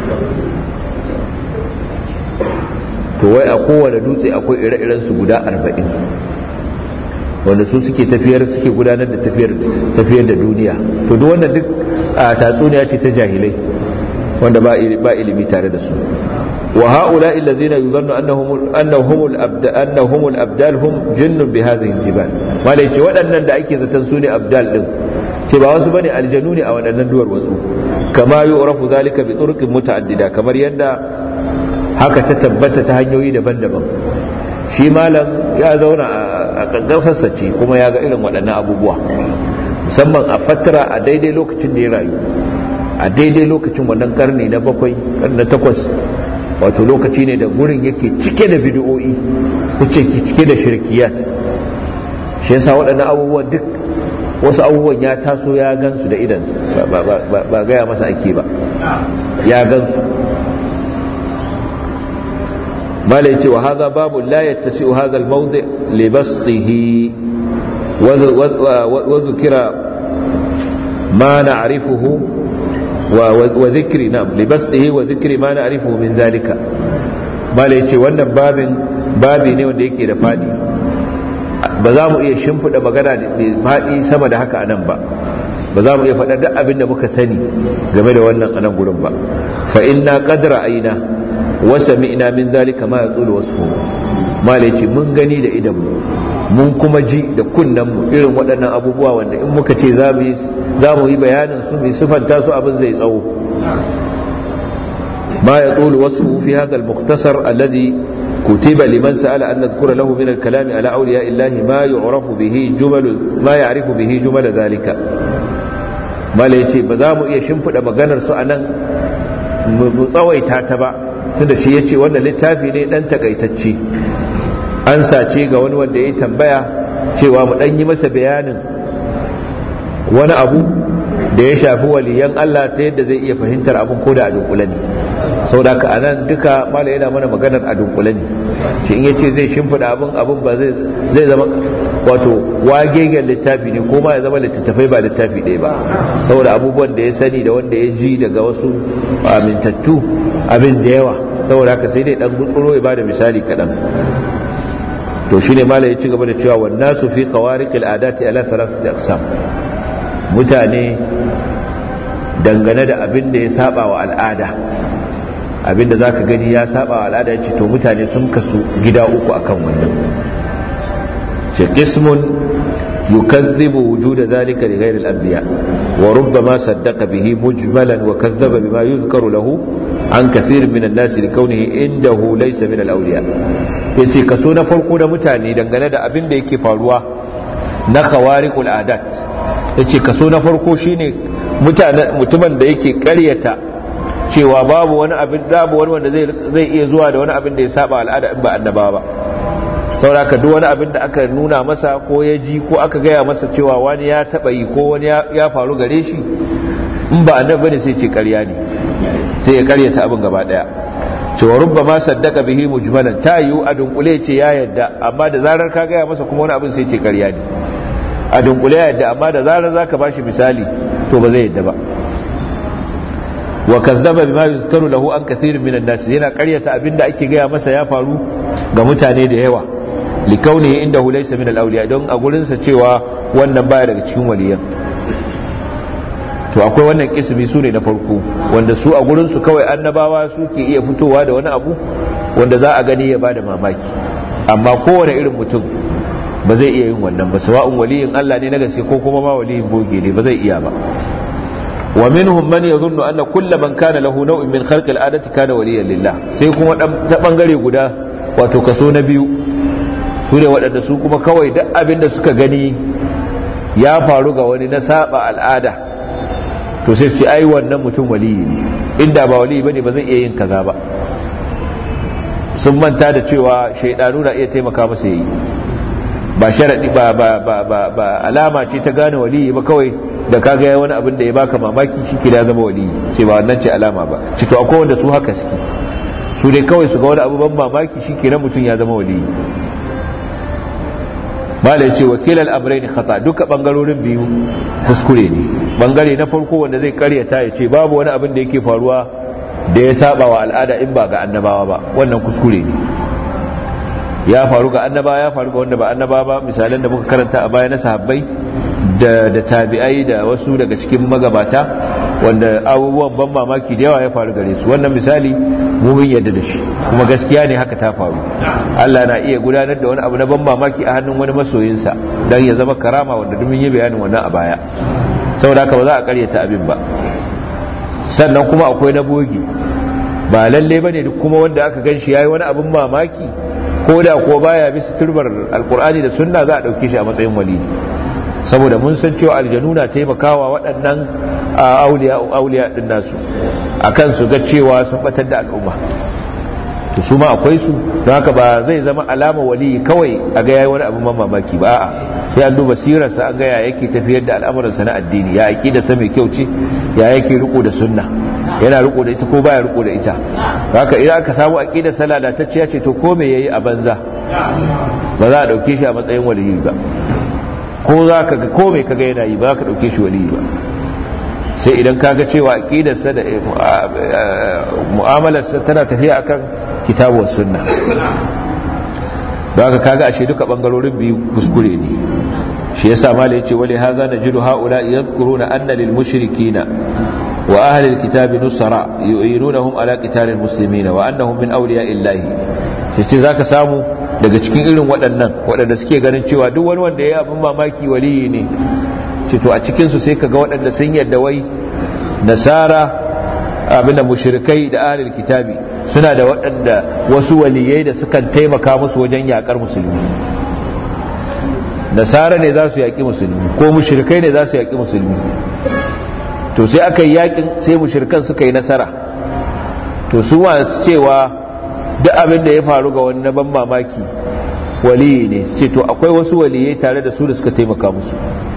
to wai a kowane dutse akwai ire-iren su guda arba'in wanda su suke tafiyar suke gudanar da tafiyar tafiyar da duniya to duk wannan duk tatsuniya ce ta jahilai wanda ba ba ilimi tare da su wa haula allazina yuzannu annahum annahum al-abdal annahum al-abdal hum jinnun bi hadhihi al-jibal malai ce waɗannan da ake zaton su ne abdal din ce ba wasu bane aljanu ne a waɗannan duwar wasu kama yu'rafu zalika bi turqin muta'addida kamar yadda haka ta tabbata ta hanyoyi daban-daban shi malam ya zauna a kangasarsa ce kuma ya ga irin waɗannan abubuwa musamman a fatara a daidai lokacin da ya rayu a daidai lokacin wannan karni na bakwai karni na takwas wato lokaci ne da gurin yake cike da bidiyo'i kuce cike da shirkiyat shi yasa waɗannan abubuwan duk wasu abubuwan ya taso ya gansu da idansu ba gaya masa ake ba ya gansu mala yace wa hadha babu la yattasi'u hadha al-mawdi' li basṭihi wa dhukira ma na'rifuhu wa dhikri nam li basṭihi wa dhikri ma na'rifuhu min dhalika mala yace wannan babin babi ne wanda yake da fadi ba za mu iya shimfida magana da fadi sama da haka anan ba ba za mu iya faɗa duk abin da muka sani game da wannan anan gurin ba fa inna qadra aina wasa mi'na min zalika ma yaqulu wasu malai ce mun gani da idan mu mun kuma ji da kunnan mu irin waɗannan abubuwa wanda in muka ce za mu yi za mu yi bayanin su mu sifanta su abin zai tsawo ma yaqulu wasu fi hadha al-mukhtasar alladhi كتب لمن سأل أن نذكر له من الكلام على أولياء الله ما يعرف به جمل ما يعرف به جمل ذلك ما ليتي بزامو إيه شنفد مغانر سؤالا مصويتا تبع tunda shi ya ce wannan littafi ne dan takaitacce an sace ga wani wanda ya tambaya cewa mu dan yi masa bayanin wani abu da ya shafi waliyan Allah ta yadda zai iya fahimtar abin ko da a dunkule ne sau da ka anan duka mala yana mana maganar a dunkule ne shi in yace zai shimfida abin abin ba zai zama wato wagegen littafi ne ko ma ya zama littattafai ba littafi ɗaya ba saboda abubuwan da ya sani da wanda ya ji daga wasu amintattu abin da yawa saboda haka sai dai dan gutsuro ya bada misali kaɗan to shine mala ya ci gaba da cewa wannan su fi khawariqil adati ala thalathati aqsam mutane dangane da abin da ya saba wa al'ada abin da zaka gani ya saba wa al'ada ya ce to mutane sun kasu gida uku akan wannan ce qismun yukazzibu wujuda zalika li ghairi al-anbiya wa rubbama saddaqa bihi mujmalan wa kadhaba bima yuzkaru lahu an kathir min an-nas li kaunihi indahu laysa min al-awliya yace kaso na farko da mutane dangane da abin da yake faruwa na khawariqul adat yace kaso na farko shine mutumin da yake karyata cewa babu wani abin babu wani wanda zai iya zuwa da wani abin da ya saba al'ada in ba annaba ba sauraka duk wani abin da aka nuna masa ko ya ji ko aka gaya masa cewa wani ya taba yi ko wani ya faru gare shi in ba annabi bane sai ce ƙarya ne sai ya ƙaryata abin gaba daya cewa rubba ma saddaka bihi mujmalan ta yiwu a dunkule ce ya yadda amma da zarar ka gaya masa kuma wani abin sai ce ƙarya ne a dunkule ya yadda amma da zarar zaka bashi misali to ba zai yadda ba wa kazzaba bima yuzkaru lahu an kathirin minan nas yana ƙaryata abinda ake gaya masa ya faru ga mutane da yawa likaunihi indahu laysa min al-awliya don a gurin sa cewa wannan baya daga cikin waliyan to akwai wannan kismi su ne na farko wanda su a gurin su kawai annabawa suke iya fitowa da wani abu wanda za a gani ya bada mamaki amma kowane irin mutum ba zai iya yin wannan ba sawa'un waliyin Allah ne na gaske ko kuma ma waliyin boge ne ba zai iya ba ومنهم من يظن أن كل من كان له نوع من خلق العادة كان وليا لله sai kuma ta bangare guda wato kaso na biyu su ne waɗanda su kuma kawai duk abin da suka gani ya faru ga wani na saba al'ada to sai su ce ai wannan mutum waliyi ne inda ba waliyi bane ba zai iya yin kaza ba sun manta da cewa shaidanu na iya taimaka masa yayi ba sharadi ba ba ba ba alama ce ta gane waliyi ba kawai da ka ga wani abin da ya baka mamaki shi ke da zama wali ce ba wannan ce alama ba ci to akwai wanda su haka suke su dai kawai su ga wani abu ban mamaki shi ke mutum ya zama wali malai ce wakil al'amurai ne khata duka bangarorin biyu kuskure ne bangare na farko wanda zai karyata ya ce babu wani abin da yake faruwa da ya saba wa al'ada in ba ga annabawa ba wannan kuskure ne ya faru ga annabawa ya faru ga wanda ba annabawa ba misalan da muka karanta a baya na sahabbai da, da tabi'ai da wasu daga cikin magabata wanda abubuwan ban mamaki da yawa ya faru gare su wannan misali mumin yadda da shi kuma gaskiya ne haka ta faru Allah na iya gudanar da wani abu na ban mamaki a hannun wani masoyinsa don ya zama karama wanda dumin yi bayanin wannan a baya saboda haka ba za a karyata abin ba sannan kuma akwai na bogi ba lalle bane duk kuma wanda aka gan shi yayi wani abin mamaki ko da ko baya bisa turbar alkur'ani da sunna za a dauke shi a matsayin wali saboda mun san cewa aljanu na taimakawa waɗannan auliya auliya din nasu akan su ga cewa sun batar da al'umma to su ma akwai su don haka ba zai zama alama wali kawai a ga yayi wani abu mamaki ba a'a sai an duba sirarsa an ga ya yake tafiyar da al'amuransa na addini ya aqida sa mai kyau ce ya yake riko da sunna yana riko da ita ko baya riko da ita haka idan aka samu aqida sa lalatacciya ce to ko me yayi a banza ba za a dauke shi a matsayin waliyi ba ko za ka ga ko me kaga yana yi ba ka dauke shi waliyi ba sai idan kaga cewa aqidarsa da mu'amalarsa tana tafiya akan kitabu sunna don haka kaga ashe duka bangarorin biyu kuskure ne shi yasa malai yace wali hadha najidu haula yadhkuruna anna lil mushrikina wa ahli alkitabi nusara yu'inunahum ala qital almuslimina wa annahum min awliya illahi shi zaka samu daga cikin irin waɗannan waɗanda suke ganin cewa duk wani wanda ya abin mamaki waliyi ne ce to a cikin su sai kaga waɗanda sun yadda wai nasara abinda mushrikai da ahlul kitabi suna da waɗanda wasu waliyai da sukan taimaka musu wajen yakar musulmi nasara ne za su yaƙi musulmi ko mushrikai ne za su yaƙi musulmi to sai aka yi yaƙin sai mushrikan suka yi nasara to su masu cewa duk abin da ya faru ga wani ban mamaki waliyi ne ce to akwai wasu waliyai tare da su da suka taimaka musu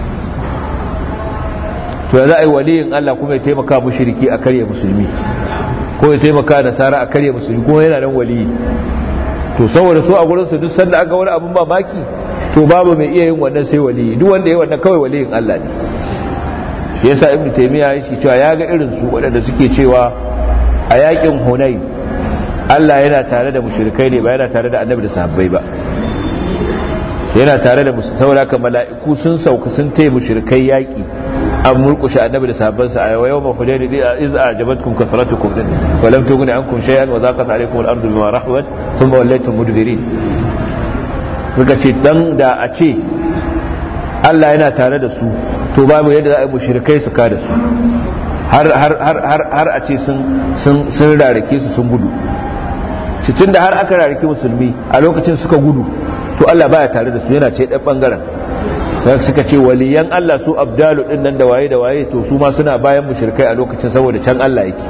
to ya za a yi waliyin Allah kuma ya taimaka mushriki a karya musulmi ko ya taimaka nasara a karya musulmi kuma yana nan waliyi to saboda su a gurin su duk sanda aka wani abin mamaki to babu mai iya yin wannan sai waliyi duk wanda ya wannan kawai waliyin Allah ne shi yasa ibnu taymiya ya ce cewa ya ga irin su waɗanda suke cewa a yakin hunain Allah yana tare da mushrikai ne ba yana tare da annabi da sahabbai ba yana tare da musu saboda mala'iku sun sauka sun taya mushrikai yaki an murkushe annabi da sahabbansa a yau ma hudaini di iz ajabatkum kasratukum din wa lam tughni ankum shay'an wa zaqat alaykum al-ardu bima rahabat thumma wallaytum mudbirin suka ce dan da a ce Allah yana tare da su to babu yadda za a yi mushrikai su ka da su har har har har har a ce sun sun sun rarake su sun gudu cikin da har aka rarake musulmi a lokacin suka gudu to Allah baya tare da su yana ce ɗan bangaren sai suka ce waliyan Allah su abdalu din nan da waye da waye to su ma suna bayan mushrikai a lokacin saboda can Allah yake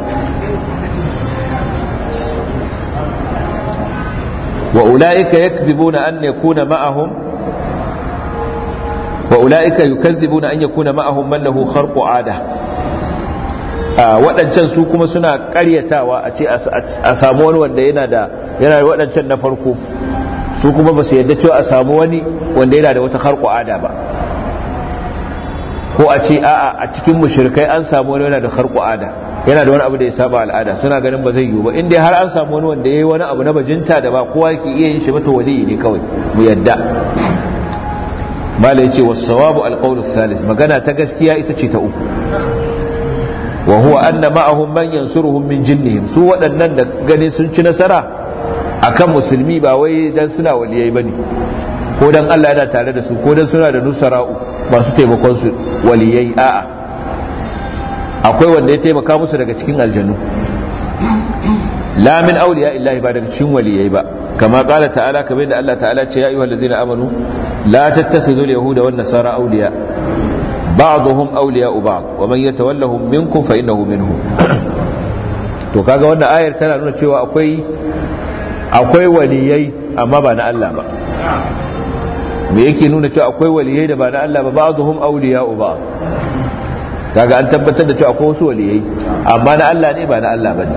wa ulaika yakzibuna an yakuna ma'ahum wa ulaika yukazzibuna an yakuna ma'ahum man lahu kharqu 'ada waɗancan su kuma suna ƙaryatawa a ce a samu wani wanda yana da yana da waɗancan na farko su kuma ba su yadda cewa a samu wani wanda yana da wata harko ada ba ko a ce a'a a cikin mushrikai an samu wani yana da harko ada yana da wani abu da ya saba al'ada suna ganin ba zai yiwu ba inda har an samu wani wanda yayi wani abu na bajinta da ba kowa yake iya yin shi ba to waliyi ne kawai mu yadda mala yace was-sawabu al-qawlu thalith magana ta gaskiya ita ce ta uku wa huwa anna ma'ahum man yansuruhum min jinnihim su waɗannan da gani sun ci nasara akan musulmi ba wai dan suna waliyai bane ko dan Allah yana tare da su ko dan suna da nusara'u masu taimakon su waliyai a'a akwai wanda ya taimaka musu daga cikin aljanu la min awliya illahi ba daga cikin waliyai ba kama qala ta'ala kamar da Allah ta'ala ce ya ayyuhal ladzina amanu la tattakhidhul yahuda wan nasara awliya ba'dhum awliya'u ba'd wa man yatawallahum minkum fa innahu minhum to kaga wannan ayar tana nuna cewa akwai akwai waliyai amma ba na Allah ba me yake nuna cewa akwai waliyai da ba na Allah ba ba'dhum awliya'u ba'd kaga an tabbatar da cewa akwai wasu waliyai amma na Allah ne ba na Allah bane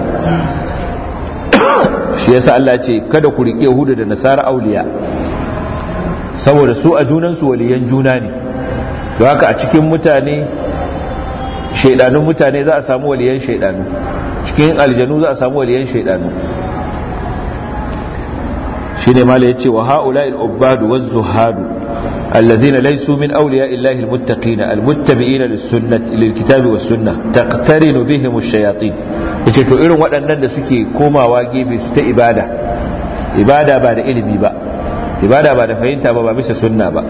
shi yasa Allah ce kada ku rike Yahuda da Nasara auliya saboda su a junan su waliyan juna ne don haka a cikin mutane shaidanun mutane za a samu waliyan shaidanu cikin aljanu za a samu waliyan shaidanu shine mala yace wa haula'il ubbadu waz zuhadu الذين ليسوا من أولياء الله المتقين المتبعين للسنة للكتاب والسنة تقترن بهم الشياطين yace to irin waɗannan da suke komawa gefe su ta ibada ibada ba da ilimi ba ibada ba da fahimta ba ba bisa sunna ba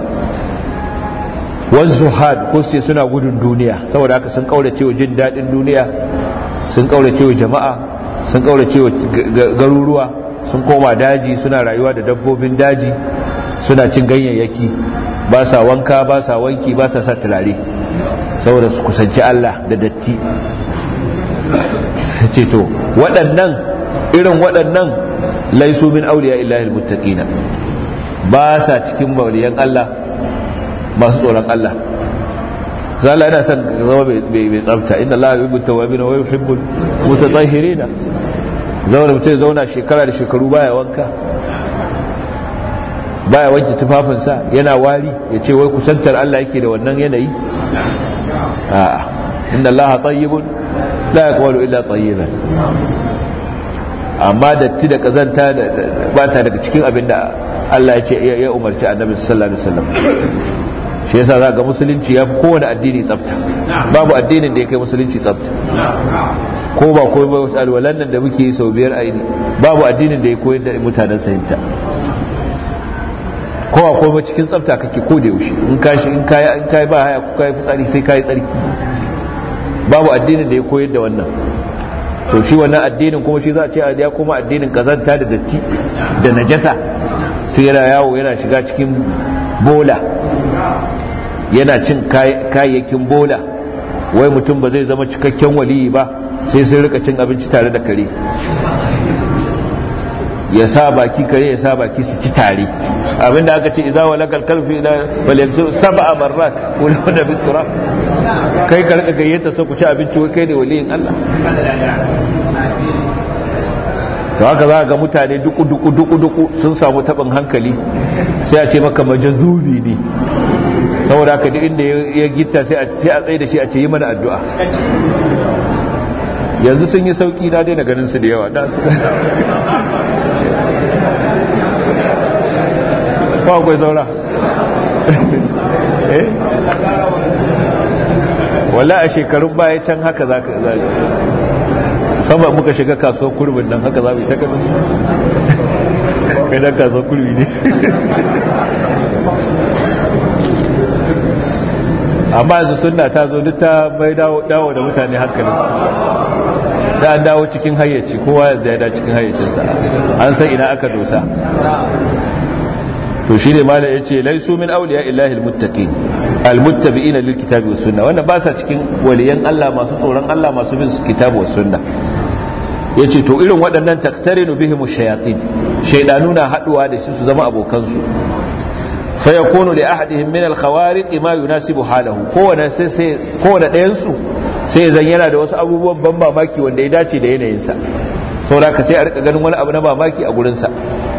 wanzu had ko sai suna gudun duniya saboda haka sun kaurace wa jin daɗin duniya sun kaurace wa jama'a sun kaurace wa garuruwa sun koma daji suna rayuwa da dabbobin daji suna cin ganyayyaki ba sa wanka ba sa wanki ba sa sa turare saboda su kusanci Allah da datti ce to waɗannan irin waɗannan laisu min auliya illahi almuttaqina ba sa cikin mauliyan Allah masu tsoron Allah zalla yana son zama mai tsafta inna Allah yuhibbu tawwabin wa yuhibbu mutatahhirin zauna mutum zauna shekara da shekaru baya wanka baya wanke tufafinsa yana wari ya ce wai kusantar Allah yake da wannan yanayi a'a inna Allah tayyibun la yaqbalu illa tayyiban amma datti da kazanta ba ta daga cikin abin da Allah ya ce ya umarci annabi sallallahu alaihi wasallam shi yasa za ga musulunci ya fi kowane addini tsafta babu addinin da ya kai musulunci tsafta ko ba ko ba alwalan nan da muke yi sau biyar aini babu addinin da ya koyar da mutanen sayinta kowa ko ba cikin tsafta kake ko da yaushe in kashi in kai in kai ba haya ko kai fitsari sai kai tsarki babu addinin da ya koyar da wannan to shi wannan addinin kuma shi za a ce a ya kuma addinin kazanta da datti da najasa to yana yawo yana shiga cikin bola yana cin kayayyakin bola wai mutum ba zai zama cikakken waliyi ba sai sun rika cin abinci tare da kare ya sa baki kare ya sa baki su ci tare abinda aka ce idza walakal kalfi ila bal yaksu sab'a marrat wala wada bi turab kai ka rika gayyata sai ku ci abinci wai kai ne waliyin Allah to haka za ga mutane duku duku duku duku sun samu tabin hankali sai a ce maka majazubi ne saboda haka duk inda ya gitta sai a tsaye da shi a ce yi mana addu'a yanzu sun yi sauki na daina ganin su da yawa da su ba akwai saura eh wala a shekarun baya can haka za ka zaga sama muka shiga kasuwar kurbin nan haka za mu yi ta kanin kai dan kasuwar kurbi ne amma yanzu sunna ta zo duk ta mai dawo da mutane hankalinsu da an dawo cikin hayyaci kowa yanzu ya da cikin hayyacinsa an san ina aka dosa to shi ne malam yace laisu min awliya illahi almuttaqin almuttabi'ina lilkitabi was sunna wannan ba sa cikin waliyan Allah masu tsoron Allah masu bin kitabu was sunna yace to irin waɗannan taqtarinu bihim ash-shayatin shaydanu na haduwa da su su zama abokan su fa yakunu li ahadihim min al-khawariq ma yunasibu halahu kowane sai sai kowane ɗayan su sai zan yana da wasu abubuwan ban mamaki wanda ya dace da yanayin sa saboda ka sai a rika ganin wani abu na mamaki a gurin sa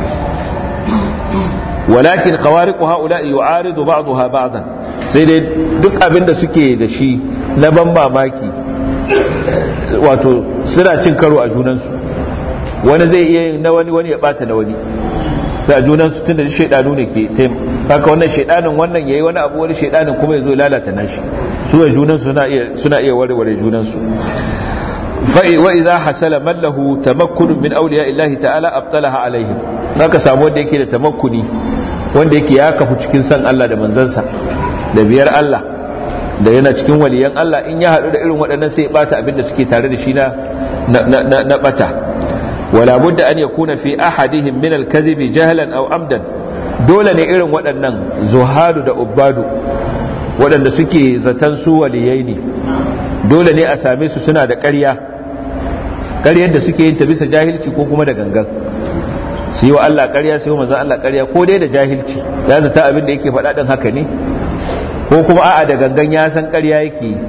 walakin khawariqu haula yu'aridu ba'daha ba'dan sai dai duk abin da suke da shi na ban mamaki wato suna cin karo a junansu wani zai iya yin na wani wani ya bata na wani ta junansu tun da shaidanu ne ke haka wannan shaidanin wannan yayi wani abu wani shaidanin kuma ya zo lalata nashi su da junansu suna iya suna iya warware junansu wa idza hasala man lahu tamakkun min awliya illahi ta'ala abtalaha alaihim haka samu wanda yake da tamakkuni wanda yake ya kafu cikin san Allah da manzansa da biyar Allah da yana cikin waliyan Allah in ya haɗu da irin waɗannan sai ya bata abin da suke tare da shi na na bata wala budda an yakuna fi ahadihim min al-kadhib jahlan aw amdan dole ne irin waɗannan zuhadu da ubbadu waɗanda suke zaton su waliyai ne dole ne a same su suna da ƙarya ƙaryar da suke yin ta bisa jahilci ko kuma da gangan su yi wa Allah ƙarya su yi wa manzan Allah ƙarya ko dai da jahilci ya zata abin da yake faɗa ɗin haka ne ko kuma a'a da gangan ya san ƙarya yake yi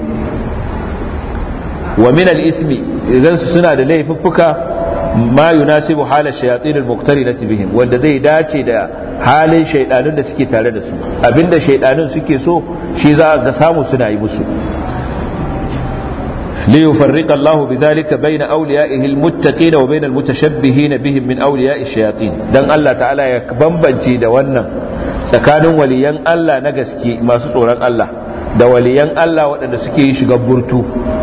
wa min al-ismi idan su suna da laifuffuka ma yunasibu hala shayatin al-muqtarinati bihim wanda zai dace da halin shaydanun da suke tare da su abinda shaydanun suke so shi za ga samu suna yi musu ليفرق الله بذلك بين أوليائه المتقين وبين المتشبهين بهم من أولياء الشياطين دان الله تعالى يكبنبنجي da wannan tsakanin waliyan Allah na gaske masu tsoron Allah da waliyan Allah waɗanda suke yi shiga burtu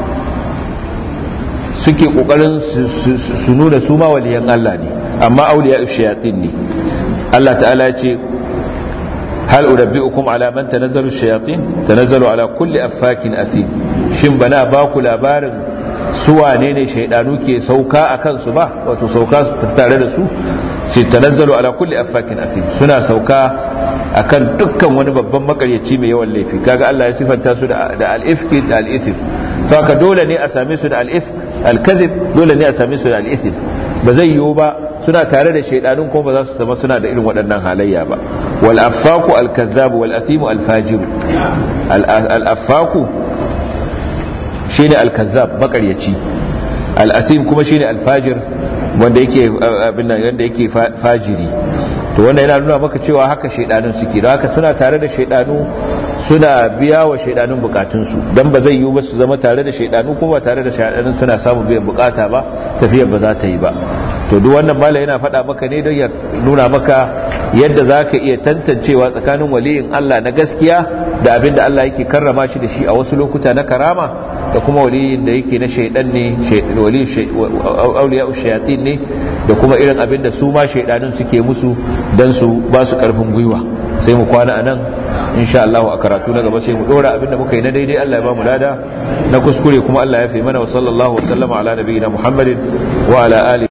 suke ƙoƙarin su nuna su ma waliyan Allah ne amma auliya shayatin ne Allah ta'ala ya ce hal urabbi'ukum ala man tanazzalu shayatin tanazzalu ala kulli affakin athim shin bana ba ku labarin su wane ne shaidanu ke sauka a kansu ba wato sauka su tare da su sai tanazzalu ala kulli affakin athim suna sauka akan dukkan wani babban makaryaci mai yawan laifi kaga Allah ya sifanta su da al-ifki da al-ithm saka dole ne a same su da al-ifk al-kadhib dole ne a same su da al-ithm ba zai yiwu ba suna tare da shaidanun kuma ba za su zama suna da irin waɗannan halayya ba wal affaku al-kadhab wal athimu al-fajir al-affaku shine al-kazzab makaryaci al-asim kuma shine al-fajir wanda yake abin nan wanda yake fajiri to wanda yana nuna maka cewa haka shaidanun suke da haka suna tare da shaidanu suna biya wa shaidanun bukatunsu don ba zai yiwu ba su zama tare da shaidanu kuma tare da shaidanun suna samun biyan bukata ba tafiyar ba za ta yi ba to duk wannan mala yana faɗa maka ne don ya nuna maka yadda za ka iya tantancewa tsakanin waliyin Allah na gaskiya da abin da Allah yake karrama shi da shi a wasu lokuta na karama da kuma waliyin da yake na shaidan ne auliya shayatin ne da kuma irin abin da su ma shaidanun suke musu don su ba su karfin gwiwa sai mu kwana anan insha Allah a karatu na gaba sai mu dora abin da muka yi na daidai Allah ya ba mu lada na kuskure kuma Allah ya fi mana wa sallallahu wa sallama ala nabiyina Muhammadin wa ala alihi